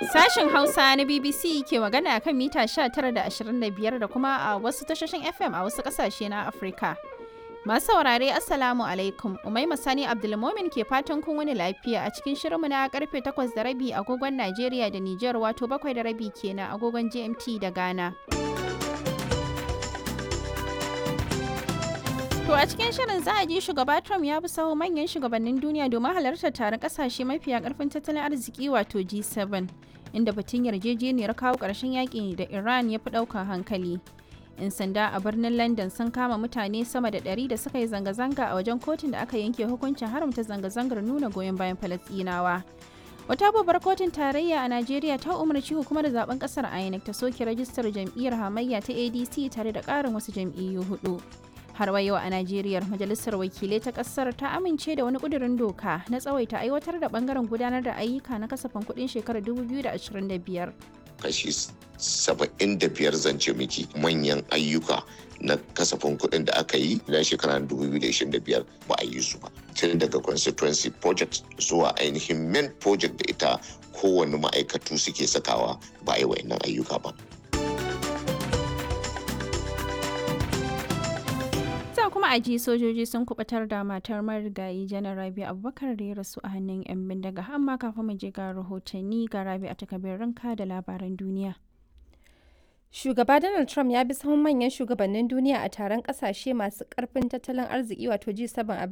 Sashen Hausa na BBC ke magana kan mita 19 da 25 da kuma a wasu tashoshin FM a wasu kasashe na Afirka. Masu saurare Assalamu alaikum, Umaima Sani Abdulmomin ke fatan kun wani lafiya a cikin shirinmu na karfe 8 da rabi agogon Najeriya da Nijar wato 7 da rabi kenan agogon GMT da Ghana. To a cikin shirin za a ji shugaba Trump ya bi saho manyan shugabannin duniya domin halartar taron kasashe mafiya karfin tattalin arziki wato G7 inda batun yarjejeniyar kawo ƙarshen yaƙi da Iran ya fi ɗaukar hankali. 'Yan sanda a birnin London sun kama mutane sama da ɗari da suka yi zanga-zanga a wajen kotun da aka yanke hukuncin haramta zanga-zangar nuna goyon bayan Falasɗinawa. Wata babbar kotun tarayya a Najeriya ta umarci hukumar zaben kasar INEC ta soke rajistar jam'iyyar hamayya ta ADC tare da ƙarin wasu jam'iyyu hudu. har wa yau a Najeriya majalisar wakilai ta kasar ta amince da wani kudirin doka na tsawaita aiwatar da bangaren gudanar da ayyuka na kasafin kudin shekarar 2025. Kashi 75 zance miki manyan ayyuka na kasafin kuɗin da aka yi na shekarar 2025 ba a yi su ba. Tun daga constituency project zuwa ainihin main project da ita kowane ma'aikatu suke sakawa ba a yi wa'annan ayyuka ba. kuma a ji sojoji sun kubatar da matar marigayi janar rabi abubakar da ya rasu a hannun 'yan bindiga amma kafin mu je ga rahotanni ga rabi a takabin ranka da labaran duniya Shugaba Donald Trump ya bi sahun manyan shugabannin duniya a taron kasashe masu karfin tattalin arziki wato G7 a